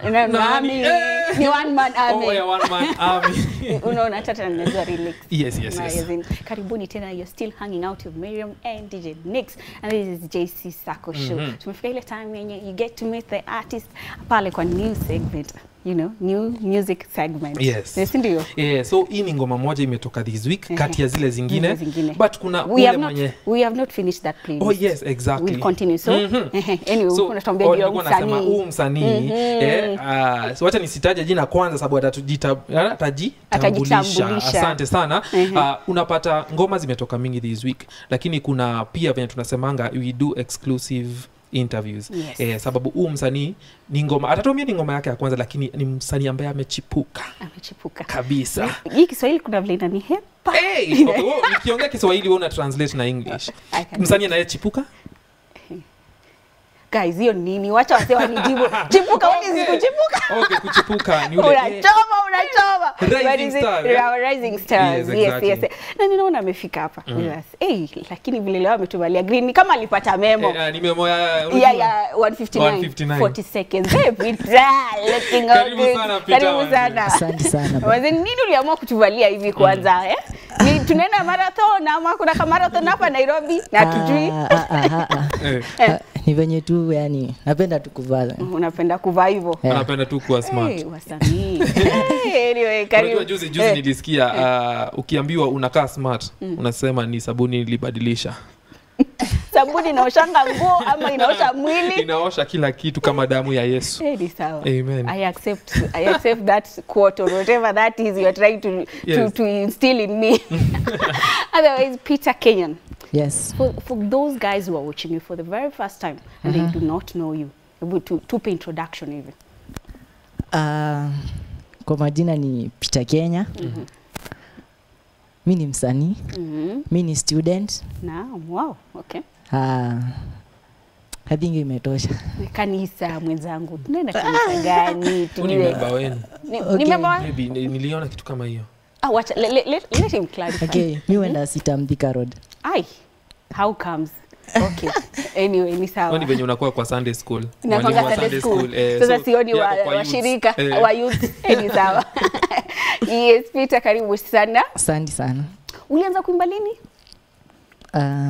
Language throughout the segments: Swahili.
Na- Nani? nami Eh. ni one man army. Oh, yeah, one man army. unaona hata naweza relax Yes, yes, Na yes. as in, karibuni tena you're still hanging out with Miriam and DJ Nix and this is JC Sako show tumefika ile time yenye you get to meet the artist pale kwa new segment you know new music segment Yes. si ndio Yeah, so hii ni ngoma moja imetoka this week kati ya zile zingine, Zile zingine. but kuna we ule have not mwenye we have not finished that playlist Oh yes, exactly. we'll continue so Mhm. anyway So, unatuambia oh, juu ya nilikuwa nasema msanii huu msanii eh, ah, so wacha nisitaje jina kwanza sababu atatujita- atajitambulisha. Atajitambulisha. Asante sana. Ah, unapata ngoma zimetoka mingi this week, lakini kuna pia venye tunasemanga we do exclusive interviews Yes. eh, sababu huu msanii ni ngoma atatuambia ni ngoma yake ya kwanza, lakini ni msanii ambaye amechipuka amechipuka kabisa. hii Kiswahili kuna vile inanihepa Hey, okay, wewe nikiongea Kiswahili wewe una translate na English. I can Msanii anayechipuka guys hiyo nini wacha wase wanijibu chipuka what is Okay. kuchipuka Okay, kuchipuka ni ule unachoma unachoma Rising What is it? star, yeah? Yeah, rising stars Yes, yes, exactly. yes, na ninaona amefika hapa with us. hey, lakini vile leo ametuvalia green ni kama alipata memo Eh, ah, nimemoya yeah, yeah, 159, 159. 40 seconds. Hey, Peter, looking all Karibu good. sana, Peter, Karibu manze. sana. Asante sana. Wazee, nini uliamua kutuvalia hivi kwanza eh? Ni tunaenda marathon ama kuna ka marathon hapa Nairobi na tujui Ah, ah, ah, ah, Eh, ah. Ah, ni venye tu yani napenda tu kuvaa unapenda kuvaa hivyo Yeah. anapenda tu kuwa smart Hey, wasanii hey, anyway, karibu. unajua juzi juzi Eh, nilisikia uh, ukiambiwa unakaa smart unasema ni sabuni ilibadilisha sabuni inaoshanga nguo ama inaosha mwili inaosha kila kitu kama damu ya yesu Eh, ni sawa Amen. I accept I accept that quote or whatever that is you are trying to to, Yes. to instill in me otherwise Peter Kenyan yes for, for those guys who are watching you for the very first time and they do not know you hebu tu- tupe introduction hivi Ah, kwa majina ni Peter Kenya mi ni msanii Mhm. mi ni student Naam, wow, okay. Ah, I think imetosha Ni kanisa mwenzangu, tunaenda kanisa gani? Huu ni Tujue- memba wenu Ni- Okay. ni member wa- maybe ni- niliona kitu kama hiyo Ah, wacha, le- le- let, let him clarify. okay mi huenda sita Mthika road Ai, how comes? Okay. Anyway, ni Wewe sawa. ni venye unakuwa kwa sunday school Inakwanga Mwalimu wa Sunday school. eh, Sasa so sioni wa- yako kwa youths. washirika Eh, wa youth. Eh, ni sawa. Yes, Peter, karibu sana. asante sana Ulianza kuimba lini? Ah,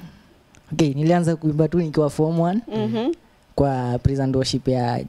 okay nilianza kuimba tu nikiwa form one Mhm. kwa praise and worship ya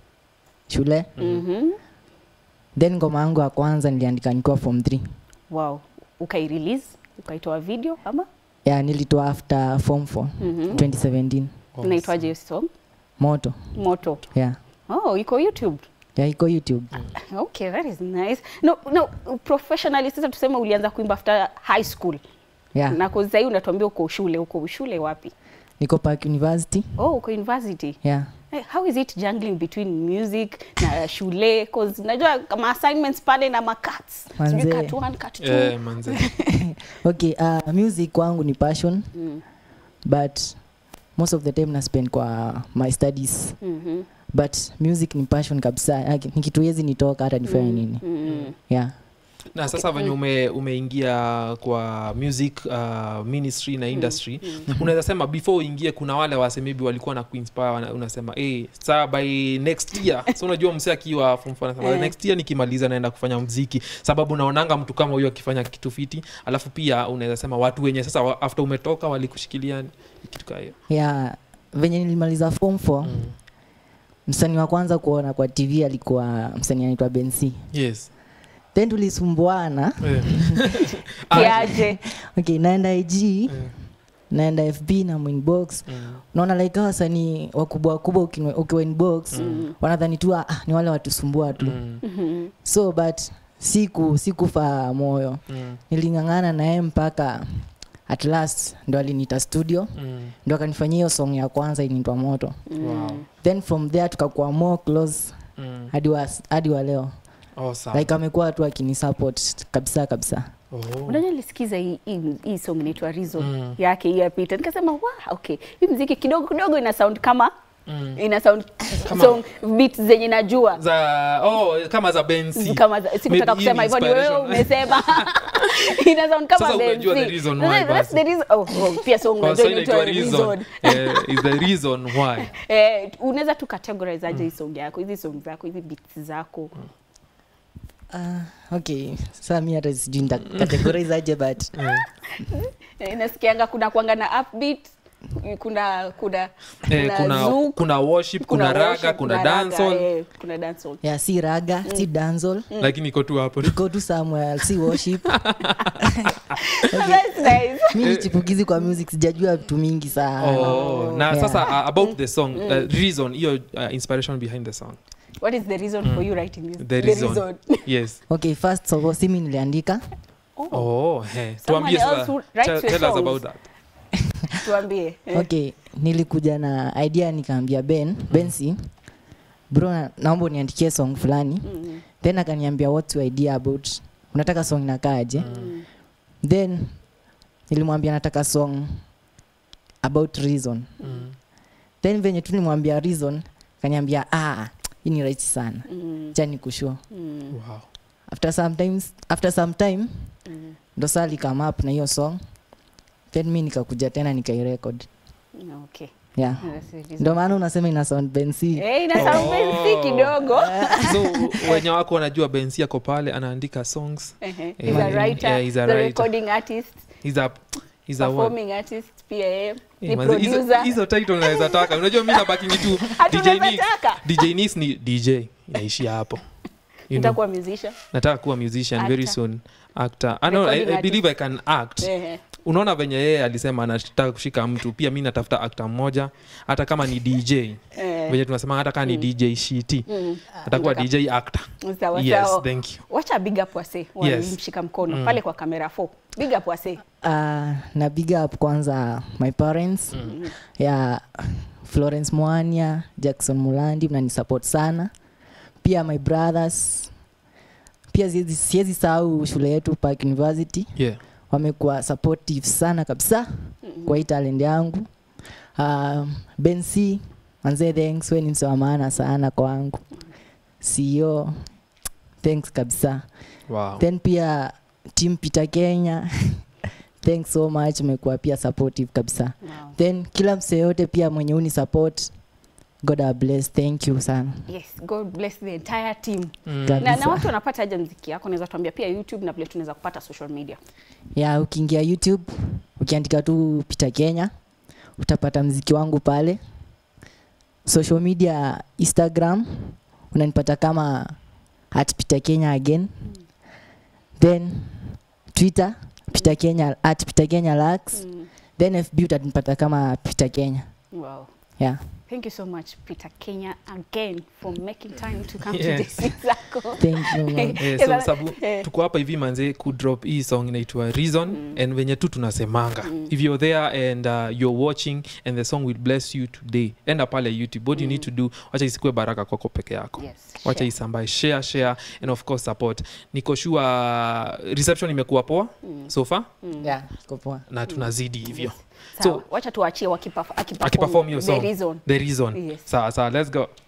shule Mhm. then ngoma yangu ya kwanza niliandika nikiwa form 3 Wow. Ukai-release, ukaitoa video ama? ya nilitoa after form 4 Mhm. 2017 Unaitwaje hiyo song? moto Moto. yeah Oh, iko YouTube. ya iko youtube Okay, that is nice. No, no, professionally sasa tuseme ulianza kuimba after high school. yeah Na kwa sasa hivi unatuambia uko shule, uko shule wapi? niko park university Oh, uko university. yeah Eh, How is it jungling between music na shule? Cause najua kama assignments pale na makats. Sijui Manze. cut one, cut two. eh, manze okay uh, music kwangu ni passion Mm. but most of the time na spend kwa my studies Mhm. but music ni passion kabisa Like, ni kitu hezi nitoka hata nifanye nini Mm. yeah na sasa venye ume, umeingia kwa music uh, ministry na industry unaweza sema before uingie kuna wale wase maybe walikuwa na kuinspire wana- unasema hey, saa by next year so unajua mse akiwa form four anasema Eh. next year nikimaliza naenda kufanya mziki sababu naonanga mtu kama huyo akifanya kitu fiti alafu pia unaweza sema watu wenye sasa wa- after umetoka walikushikilia kitu kaa hiyo yeah venye nilimaliza form 4 mm. msanii wa kwanza kuona kwa tv alikuwa msanii anaitwa benc yes then tulisumbuana Eh. Ah, Kiaje? okay naenda ig eh, naenda fb na mwinbox mm. naona like hawa wasanii wakubwa wakubwa ukiwa ukiwa inbox Mm. wanadhani tu ah, ni wale watusumbua tu Mm. Mhm. so but siku sikufa moyo Mm. niling'ang'ana naye mpaka at last ndo aliniita studio Mm. ndo akanifanyia hiyo song ya kwanza inaitwa moto Wow. then from there tukakuwa more close Mm. hadi wa, hadi wa leo Oh, sawa. like amekuwa tu akinisupport kabisa kabisa Oh. unajua nilisikiza hii, hii, hii song inaitwa Reason Mm. yake hii ya Peter nikasema wa okay hii mziki kidogo kidogo ina sound kama ina sound Kama- song beat zenye najua za oh, kama za bensi kama za- sikutaka Maybe kusema hii ni hivyo ni wewe inspiration. umesema ina sound kama Sasa unajua Benzi. the reason Sasa why that's basi. the reason oh, oh pia song Kwa unajua Swahili inaitwa inaitwa reason reason eh, is the reason why eh unaweza tu categorize aje hii song yako hizi song zako hizi beats zako Ah, okay saa mi hata sijui nitakategorize aje but Eh, nasikianga kuna kwanga na upbeat kuna kuna eh, kuna zouk, kuna worship kuna, raga worship, kuna raga, dancehall eh, kuna dancehall ya si raga si dancehall lakini iko tu hapo go to somewhere si worship That's nice. mi ni chipukizi kwa music sijajua vitu mingi sana Oh, na Yeah. sasa uh, about the song uh, reason hiyo uh, inspiration behind the song What is the reason for you writing this? the reason yes okay first so simi niliandika oh hey. Someone tuambie else sasa who writes tell, your tell us songs. about that Tuambie. Eh. okay nilikuja na idea nikaambia ben bensi bro na- naomba uniandikie song fulani Mm, then akaniambia what's your idea about unataka song nakaaje mm, then nilimwambia nataka song about reason mm. then venye tu nimwambia reason kaniambia ah hii ni rahisi sana mm, chani kushua mm, wow after sometimes after some time mm. ndo saa likam up na hiyo song then mi nikakuja tena nikairekod Okay. yeah That's the reason. ndo maana unasema ina sound bensi Eh, ina sound Oh. fancy kidogo. so wenye wako wanajua bensi ako pale anaandika songs Ehe. Eh, He's a writer, yeah, he's a the writer. recording artist, he's a he's a one performing artist, pia yeye ni Eh, manze, hizo- producer. hizo title naweza taka unajua mi nabakingi tu Hata DJ unaweza Nis. taka. DJ Nis ni dj inaishia hapo you know, Nitakuwa musician. nataka kuwa musician very Actor. soon actor I, know, I, Recording I believe i can act Ehe. unaona venye yeye alisema anataka kushika mtu pia mi natafuta actor mmoja hata kama ni dj Eh. venye tunasema hata kama ni dj shiti Mm. atakuwa dj actor Sawa yes sawa. thank you wacha big up wase Yes. walimshika mkono pale kwa kamera 4 big up wase uh, na big up kwanza my parents mm. ya florence mwania jackson mulandi mnanisupport sana pia my brothers pia siwezi- siwezi sahau shule yetu park university yeah wamekuwa supportive sana kabisa kwa hii talent yangu uh, benc manzee thanks we ni mse wa maana sana kwangu ceo thanks kabisa wow then pia team peter kenya thanks so much umekuwa pia supportive kabisa wow. then kila mse yote pia mwenye uni support god I bless thank you sana yes god bless the entire team Mm. na, na Kabisa. watu wanapata aje mziki yako unaweza tuambia pia youtube na vile tunaweza kupata social media ya ukiingia youtube ukiandika tu peter kenya utapata mziki wangu pale social media instagram unanipata kama at peter kenya again then twitter peter kenya at peter kenya lax mm. then fb utanipata kama peter kenya wow yeah thank you so much peter kenya again for making time to come Yes. to this zako thank you ma'am. Eh, Ila- so sabu eh. tuko hapa hivi manze kudrop hii song inaitwa reason mm. and venye tu tunasemanga mm. if you're there and uh, you're watching and the song will bless you today enda pale youtube what you need to do wacha isikue baraka kwako peke yako yes wacha share. isambae share share and of course support niko sure reception imekuwa poa mm. so far yeah iko poa na tunazidi hivyo Sawa, so- wacha tuachie wakiperf- akiperform akiperform hiyo the song reason the reason Yes. sawa sawa let's go